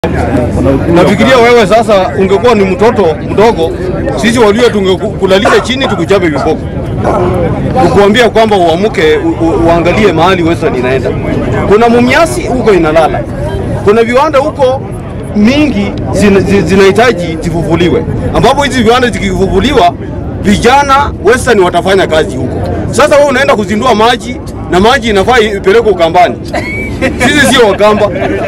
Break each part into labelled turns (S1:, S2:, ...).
S1: Nafikiria wewe sasa ungekuwa ni mtoto mdogo, sisi walio tungekulalisha chini tukuchape viboko, tukuambia kwamba uamuke u, u, uangalie mahali Western inaenda. Kuna mumiasi huko inalala, kuna viwanda huko mingi zina- zinahitaji zifufuliwe, ambapo hizi viwanda zikifufuliwa, vijana Western watafanya kazi huko. Sasa wewe unaenda kuzindua maji na maji inafaa ipelekwe Ukambani. Sisi sio Wakamba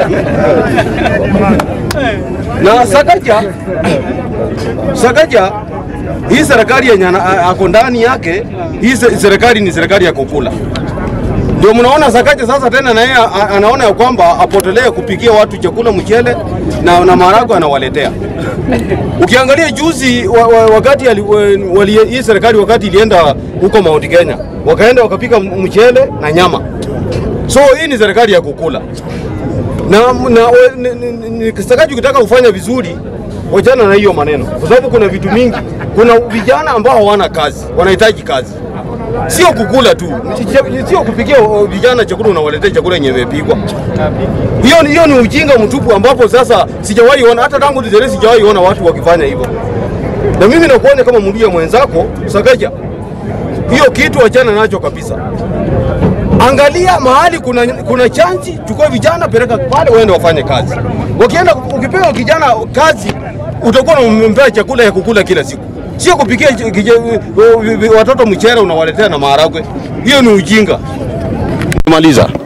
S1: na Sakaja, Sakaja hii serikali yenye ana- ako ndani yake, hii se- serikali ni serikali ya kukula. Ndio mnaona Sakaja sasa tena na yeye a- anaona ya kwamba apotelee kupikia watu chakula mchele na, na maharagwe anawaletea. Ukiangalia juzi wa, wa, wakati ali, wali, hii serikali wakati ilienda huko Mount Kenya wakaenda wakapika m- mchele na nyama. So hii ni serikali ya kukula na, na ni- ni- ni- Sakaji ukitaka kufanya vizuri wachana na hiyo maneno, kwa sababu kuna vitu mingi. Kuna vijana ambao hawana kazi, wanahitaji kazi, sio kukula tu, sio kupikia uh, vijana chakula unawaletea chakula yenye imepikwa. Hiyo ni- hiyo ni ujinga mtupu, ambapo sasa sijawahi ona, hata tangu nizaliwe sijawahi ona watu wakifanya hivyo. Na mimi nakuonya kama mluya mwenzako Sakaja, hiyo kitu wachana nacho kabisa. Angalia mahali kuna, kuna chansi, chukua vijana peleka pale, waende wafanye kazi. Wakienda, ukipewa kijana kazi, utakuwa unampea chakula ya kukula kila siku, sio kupikia ch- kije- watoto mchele unawaletea na maharagwe. Hiyo ni ujinga. Maliza.